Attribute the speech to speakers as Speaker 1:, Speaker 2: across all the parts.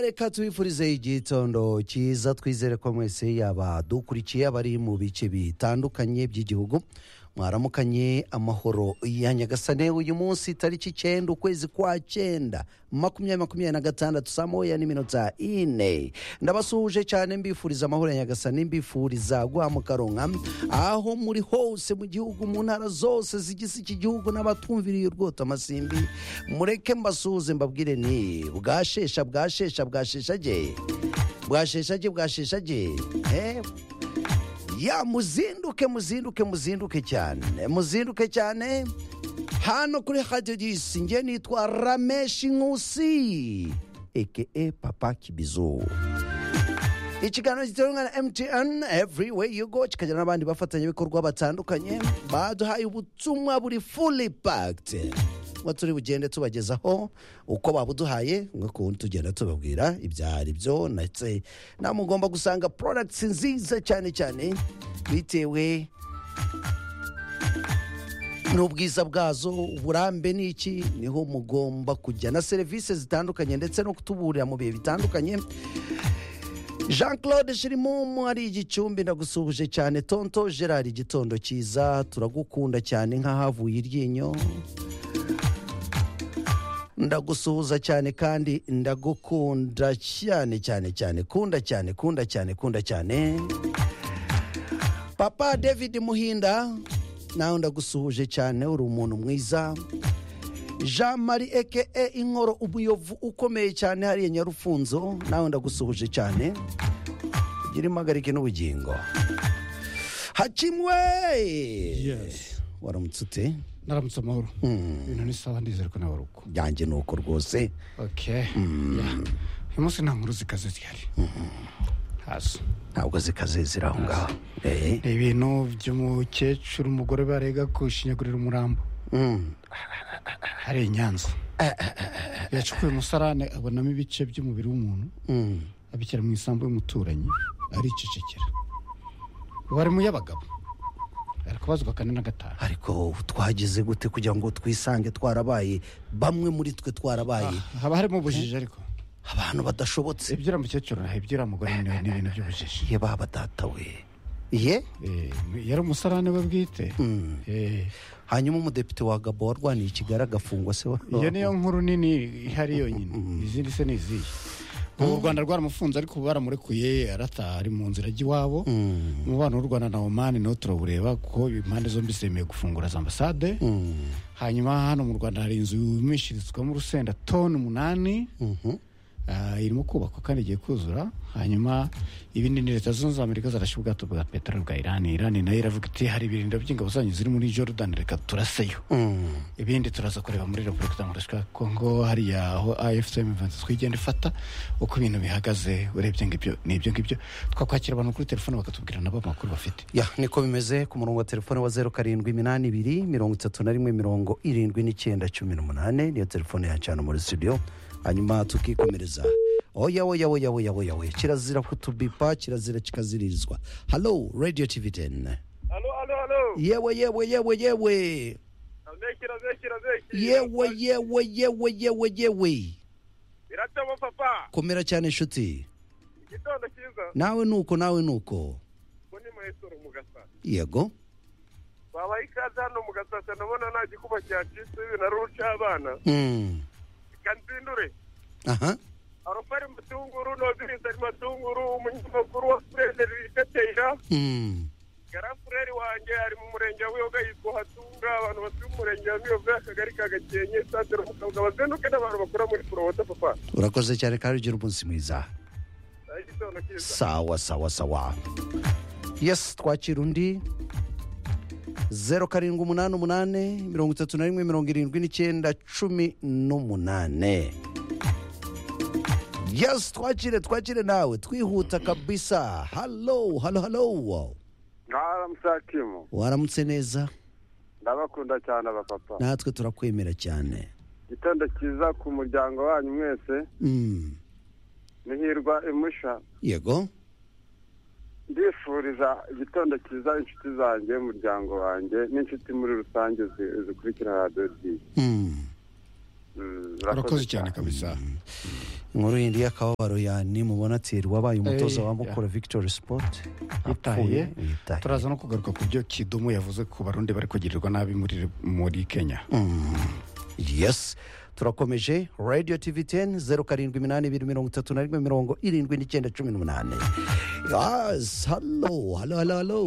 Speaker 1: reka tubifurize igitondo cyiza twizere ko mwese yaba dukurikiye abari mu bice bitandukanye by'igihugu mwaramukanye amahoro ya nyagasane uyu munsi tariki icyenda ukwezi kwa cyenda makumyabiri makumyabiri na gatandatu saa moya n'iminota ine ndabasuhuje cyane mbifuriza amahoro ya nyagasane mbifuriza guhamukaronka aho muri hose mu gihugu mu ntara zose zigize iki gihugu n'abatumviriye urwota amasimbi mureke mbasuhuze mbabwire ni bwashesha bwashesha bwasheshage bwasheshage bwasheshage eh? ya muzinduke muzinduke muzinduke cyane muzinduke cyane hano kuri radiyo disinge nitwa rameshi nkusi eke papa kibizu ikiganiro giterwa na mtn every way you go kikagira n'abandi bafatanyabikorwa batandukanye baduhaye ubutumwa buri fully packed ngo turi bugende tubagezaho uko babuduhaye nk'ukuntu tugenda tubabwira ibyari byo ndetse mugomba gusanga products nziza cyane cyane bitewe n'ubwiza bwazo uburambe ni iki niho mugomba kujya na serivisi zitandukanye ndetse no kutuburira mu bihe bitandukanye jean claude shirimumu ari igicumbi ndagusuhuje cyane tonto gerard igitondo cyiza turagukunda cyane nk'ahavuye iryinyo ndagusuhuza cyane kandi ndagukunda cyane cyane cyane kunda cyane kunda cyane kunda cyane papa david muhinda nawe ndagusuhuje cyane uri umuntu mwiza jean marie eke inkoro umuyovu ukomeye cyane hariya nyarufunzo nawe ndagusuhuje cyane ugira impagarike n'ubugingo hakimwe
Speaker 2: Yes.
Speaker 1: waramutse ute
Speaker 2: naramutse amahoro ibintu ni sawa ndizere ko nawe ari uko
Speaker 1: byanjye ni uko rwose
Speaker 2: okay yeah. uyu munsi nta nkuru zikaze zihari hasi
Speaker 1: ntabwo zikaze ziri aho ngaho Eh,
Speaker 2: ni ibintu by'umukecuru umugore barega gushinyagurira umurambo
Speaker 1: mm.
Speaker 2: hari i nyanza yacukuye umusarane abonamo ibice by'umubiri w'umuntu
Speaker 1: Mm.
Speaker 2: abishyira mu isambu y'umuturanyi aricecekera ubu ari mu y'abagabo ari kubazwa kane na gatanu
Speaker 1: ariko twagize gute kugira ngo twisange twarabaye bamwe muri twe twarabaye
Speaker 2: haba harimo ubujiji ariko
Speaker 1: abantu badashobotse
Speaker 2: ibyo uriya mukecuru ibyo uriya mugore ni ni ibintu by'ubujiji
Speaker 1: ye baba data we ye
Speaker 2: Eh, yari umusarane we bwite Eh,
Speaker 1: hanyuma umudepite wa gabo warwaniye ikigara agafungwa se wa-
Speaker 2: iyo niyo nkuru nini ihari yonyine izindi se ni izihe ubu u rwanda rwaramufunze ariko ubu baramurekuye arataha ari mu nzira ajya iwabo umubano w'u rwanda na omani nawo turawureba kuko impande zombi zemeye gufungura za ambasade hanyuma hano mu rwanda hari inzu yumishirizwamo urusenda toni umunani
Speaker 1: Mhm.
Speaker 2: Ah, irimo kubakwa kandi igiye kuzura hanyuma ibindi ni leta zunze ubumwe za amerika zarashe ubwato bwa peteroli bwa irani irani nayo iravuga iti hari ibirindiro by'ingabo zanyu ziri muri jordan reka turaseyo
Speaker 1: Mm.
Speaker 2: ibindi turaza kureba muri repubulika demokarasi ya kongo hariya aho afcm ivanze twigenda ifata uko ibintu bihagaze urebye ngibyo ni ibyo ngibyo twakwakira abantu kuri telefone bakatubwira nabo amakuru bafite
Speaker 1: ya niko bimeze ku murongo wa telefone wa zeru karindwi iminani ibiri mirongo itatu na rimwe mirongo irindwi n'icyenda cumi n'umunani niyo telefone yacana muri studio hanyuma tukikomereza oya oya oya oya oya oya kirazira kutubipa kirazira kikaziririzwa halo radio tv 10
Speaker 3: Alo, alo, alo.
Speaker 1: yewe yewe yewe yewe
Speaker 3: Abeshira, abeshira, abeshira.
Speaker 1: yewe yewe yewe yewe yewe
Speaker 3: Biratabo papa.
Speaker 1: komera cyane inshuti
Speaker 3: Igitondo cyiza.
Speaker 1: nawe nuko nawe nuko
Speaker 3: Ngo ni mwesoro mu gasasa.
Speaker 1: yego
Speaker 3: Babaye ikaze hano mu gasasa nabona nta gikuba cyacitse binaruca abana.
Speaker 1: Mm.
Speaker 3: Reka nzindure.
Speaker 1: aha
Speaker 3: Arofari mutunguru noziriza matunguru umunyamakuru wa Furere Riteteira.
Speaker 1: Mm.
Speaker 3: Gara Furere wanjye ari mu murenge wa Buyoga yitwa Hatunga abantu batuye mu murenge wa Buyoga akagari ka Gakenke Santero mu Kabuga bazenduke n'abantu bakora muri Purowota papa.
Speaker 1: urakoze cyane kandi ugira umunsi mwiza
Speaker 3: Igitondo cyiza.
Speaker 1: sawa sawa sawa yes twakira undi zeru karindwi umunani umunani mirongo itatu na rimwe mirongo irindwi n'icyenda cumi n'umunani yes twakire twakire nawe twihuta kabisa halo halo halo
Speaker 3: Ngaramsakimu.
Speaker 1: waramutse neza
Speaker 3: Ndabakunda cyane abapapa.
Speaker 1: natwe turakwemera cyane
Speaker 3: igitondo cyiza ku muryango wanyu mwese
Speaker 1: Mm,
Speaker 3: muhirwa imusha
Speaker 1: yego
Speaker 3: ndifuriza igitondo cyiza inshuti zanjye umuryango wanjye n'inshuti muri rusange zi- zikurikira radiyo
Speaker 1: Mm.
Speaker 2: urakoze cyane kabisa
Speaker 1: inkuru yindi y'akababaro ya nimubona atiye wabaye umutoza
Speaker 2: Eh,
Speaker 1: wa mukura victory sport
Speaker 2: yitaye
Speaker 1: apfuye, yitaye.
Speaker 2: turaza no kugaruka ku byo kidumu yavuze ku barundi bari kugirirwa nabi muri muri kenya
Speaker 1: yes turakomeje radio tv 10 zeru karindwi iminani ibiri mirongo itatu na rimwe mirongo irindwi n'icyenda cumi n'umunani yes halo halo halo halo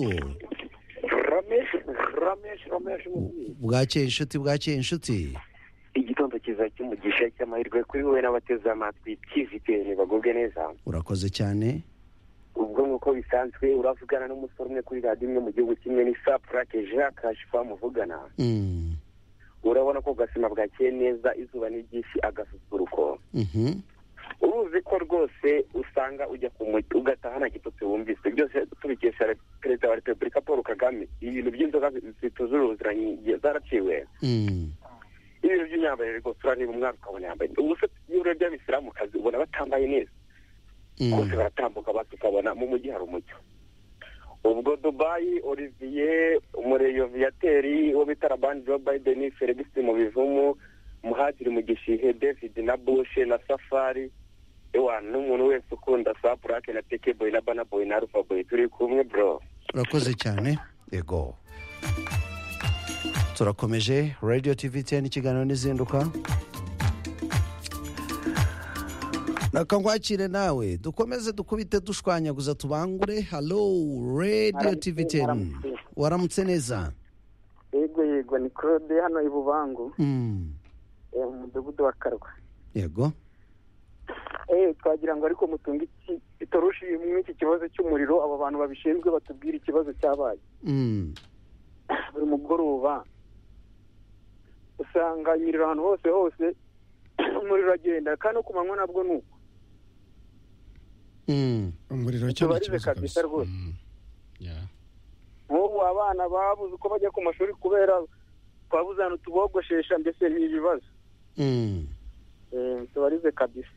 Speaker 4: rameshi rameshi rameshi umubyeyi
Speaker 1: bwakeye inshuti bwakeye inshuti
Speaker 4: igitondo cyiza cy'umugisha cy'amahirwe kuri wowe n'abateze amatwi tiviteni bagubwe neza
Speaker 1: urakoze cyane
Speaker 4: ubwo nk'uko bisanzwe uravugana n'umusore umwe kuri radiyo imwe mu gihugu kimwe ni sapurake jacques muvugana
Speaker 1: Mm,
Speaker 4: urabona ko gasima bwakeye neza izuba n'ibyinshi agasusuruko
Speaker 1: mhm,
Speaker 4: uruzi ko rwose usanga ujya ku mujyi ugataha nta gitotsi wumvise byose tubikesha perezida wa repubulika paul kagame ibintu by'inzoga zituje ubuziranenge zaraciwe
Speaker 1: mm,
Speaker 4: ibintu by'imyambarire rwose urareba umwana ukabona yambaye ubu se iyo urebye abisilamu kazi ubona batambaye neza
Speaker 1: mm.
Speaker 4: bose baratambuka basi ukabona mu mujyi hari umucyo ubwo dubayi olivier umureyo viyateri uwo bita rabani jo biden felix mu bivumu muhadiri mu gishihe david na bushe na safari ewa n'umuntu wese ukunda sa purake na tekeboyi na banaboyi na arufaboyi turi kumwe bro
Speaker 1: urakoze cyane yego turakomeje radio tv 10 ikiganiro n'izinduka reka ngwakire nawe dukomeze dukubite dushwanyaguza tubangure halo radio tv 10 waramutse neza
Speaker 5: yego yego ni claude hano i bubangu
Speaker 1: Mm,
Speaker 5: eh, mu mudugudu wa karwa
Speaker 1: yego
Speaker 5: Eh, twagira ngo ariko mutunge iki- itoroshi muri iki kibazo cy'umuriro abo bantu babishinzwe batubwire ikibazo cyabaye
Speaker 1: Mm,
Speaker 5: buri mugoroba usanga imiriro ahantu hose hose umuriro uragenda kandi no ku manywa nabwo ni uko
Speaker 1: mm,
Speaker 2: umuriro cyo ni
Speaker 5: Tubarize
Speaker 2: ikibazo
Speaker 5: kabisa
Speaker 2: kabisa
Speaker 5: rwose.
Speaker 2: Mm. Yeah.
Speaker 5: nk'ubu abana babuze uko bajya ku mashuri kubera twabuze ahantu tubogoshesha mbese ni ibibazo
Speaker 1: mm.
Speaker 5: Eh, tubarize kabisa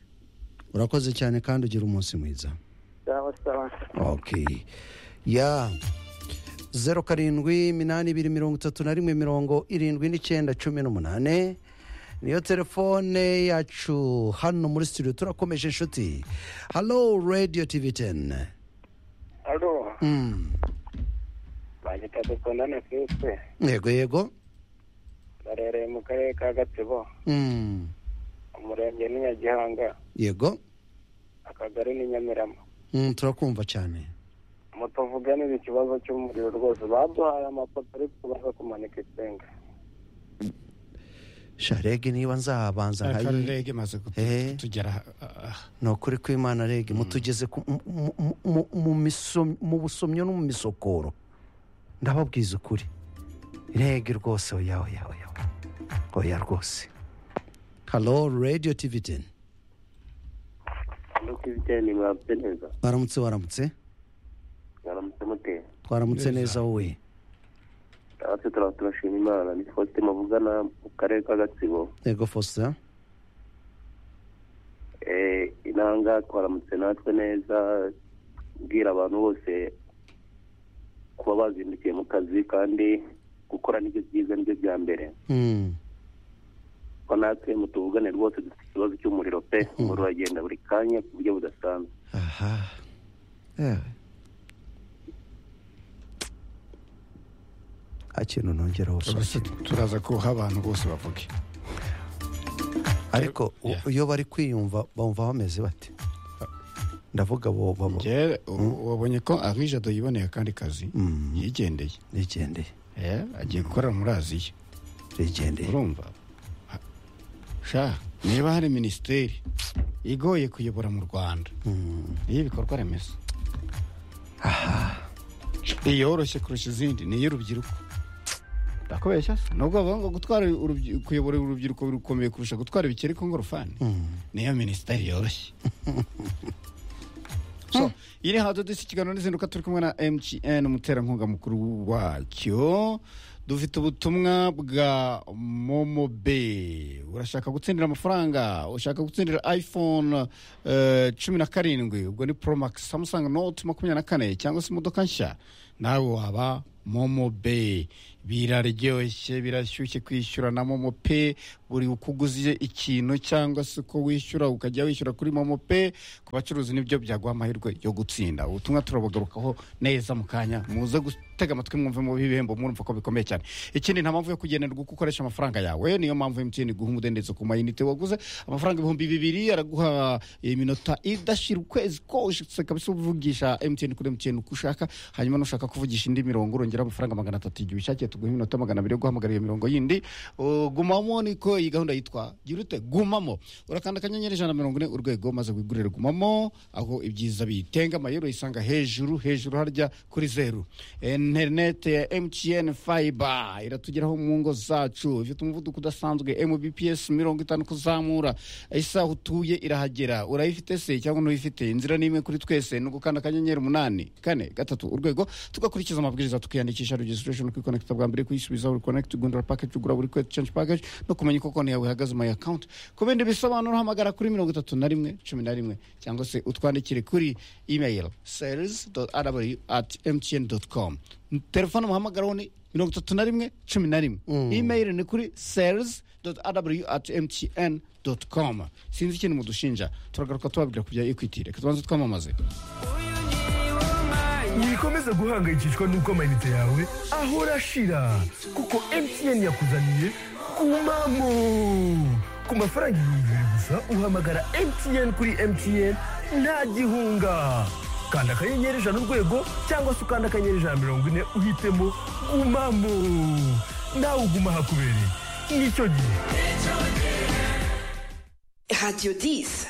Speaker 1: urakoze cyane kandi ugira umunsi mwiza
Speaker 5: sawa sawa
Speaker 1: ok ya zeru karindwi iminani ibiri mirongo itatu na rimwe mirongo irindwi n'icyenda cumi n'umunane niyo telefone yacu hano muri studio turakomeje inshuti halo radio tv 10
Speaker 4: alo
Speaker 1: Mm,
Speaker 4: banyita dukundane twese
Speaker 1: yego yego
Speaker 4: barereye mu karere ka gatsibo
Speaker 1: Mm,
Speaker 4: umurenge ni nyagihanga
Speaker 1: yego
Speaker 4: akagari ni nyamirama
Speaker 1: Mm, turakumva cyane
Speaker 4: mutuvuganire ikibazo cy'umuriro rwose baduhaye amapoto ariko baza kumanika insinga
Speaker 1: sharege niba nzabanza
Speaker 2: Akarere
Speaker 1: nkayi
Speaker 2: rege maze kutu-
Speaker 1: Eh.
Speaker 2: kutugera aha- aha.
Speaker 1: ni ukuri kw'imana rege mutugeze ku- mu- mu- mu- mu misom- mu busomyo no mu misokoro ndababwiza ukuri rege rwose oya oya oya oya. oya rwose halo radio tv 10
Speaker 4: nuko ibijyanye mwabye neza
Speaker 1: baramutse baramutse
Speaker 4: mwaramutse muteye
Speaker 1: twaramutse neza wowe
Speaker 4: natwe turaba turashima imana ni faustin mavugana mu karere ka gatsibo
Speaker 1: yego faustin
Speaker 4: Eh, inanga twaramutse natwe neza bwira abantu bose kuba bazindukiye mu kazi kandi gukora nibyo byiza nibyo bya mbere
Speaker 1: Mm,
Speaker 4: ko natwe mutuvugane rwose dufite ikibazo cy'umuriro pe umuriro uragenda buri kanya ku buryo budasanzwe
Speaker 1: aha Eh. nta kintu nongeraho
Speaker 2: Gusa turaza kuha abantu bose bavuge
Speaker 1: ariko u- iyo
Speaker 2: Yeah.
Speaker 1: bari kwiyumva bumva bameze bate ndavuga bo babo
Speaker 2: njyewe u- wabonye ko arijado yiboneye akandi kazi yigendeye
Speaker 1: rigendeye
Speaker 2: Eh, agiye gukorera muri aziya
Speaker 1: rigendeye
Speaker 2: urumva sha niba hari minisiteri igoye kuyobora mu rwanda y'ibikorwa remezo iyoroshye kurusha izindi ni iy'urubyiruko ndakubeshya se nubwo bavuga ngo gutwara urubyi- kuyobora urubyiruko birukomeye kurusha gutwara ibikeri ku ngorofani niyo minisiteri yoroshye so iri hazo disi ikiganiro n'izinduka turi kumwe na mgn umuterankunga mukuru wacyo dufite ubutumwa bwa momobe urashaka gutsindira amafaranga ushaka gutsindira iphone eh, cumi na karindwi ubwo ni promax samsung note makumyabiri na kane cyangwa se imodoka nshya nawe waba momo be biraryoshye birashyushye kwishyura na momo pe buri uko uguze ikintu cyangwa se uko wishyura ukajya wishyura kuri momo pe ku bacuruzi nibyo byaguha amahirwe yo gutsinda ubutumwa turabagarukaho neza mu kanya muze gutega amatwi mwumve mu bihembo mwumva ko bikomeye cyane ikindi nta mpamvu yo kugenerwa uko ukoresha amafaranga yawe niyo mpamvu emutiyeni iguha umudendezo ku mayinite waguze amafaranga ibihumbi bibiri araguha iminota idashira ukwezi kose kabisa uvugisha emutiyeni kuri emutiyeni uko ushaka hanyuma nushaka kuvugisha indi mirongo urongera amafaranga magana atatu igihe bishakiye tuguha iminota magana abiri yo guhamagara iyo mirongo yindi Uh, gumamo niko iyi gahunda yitwa gira ute gumamo urakanda akanyenyeri ijana na mirongo ine urwego maze wigurire gumamo aho ibyiza bitenga amayero yisanga hejuru hejuru harya kuri zeru interinete ya emutiyeni fayiba iratugeraho mu ngo zacu ifite umuvuduko udasanzwe mbps mirongo itanu kuzamura isaha utuye irahagera urayifite se cyangwa ntuyifite inzira ni imwe kuri twese ni ugukanda akanyenyeri umunani kane gatatu urwego tugakurikiza amabwiriza tukiyandikisha regisitirashoni kwikonekita bwa mbere kuyisubiza buri konekiti gundura pakeji ugura buri kweti censhi pakeji no kumenya uko konti yawe ihagaze mayi akawunti ku bindi bisobanuro hamagara kuri mirongo itatu na rimwe cumi na rimwe cyangwa se utwandikire kuri imeyiro serizi doti arabayu ati emutiyeni doti komu telefone muhamagaraho ni mirongo itatu na rimwe cumi na rimwe imeyiro ni kuri serizi doti arabayu ati emutiyeni doti komu sinzi ikintu mudushinja turagaruka tubabwira ku bya ekwiti reka tubanze twamamaze
Speaker 6: wikomeza guhangayikishwa n'uko amayinite yawe ahora ashira kuko mtn yakuzaniye kumamo ku mafaranga ibihumbi bibiri gusa uhamagara mtn kuri mtn nta gihunga kanda akanyenyeri ijana urwego cyangwa se ukanda akanyenyeri ijana na mirongo ine uhitemo gumamo nawe uguma hakubereye nicyo gihe
Speaker 7: Radio 10.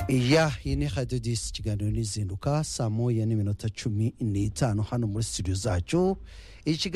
Speaker 1: ya iyi ni radiyo disi ikiganiro n'izinduka saa moya n'iminota cumi n'itanu hano muri studio zacu ikiganiro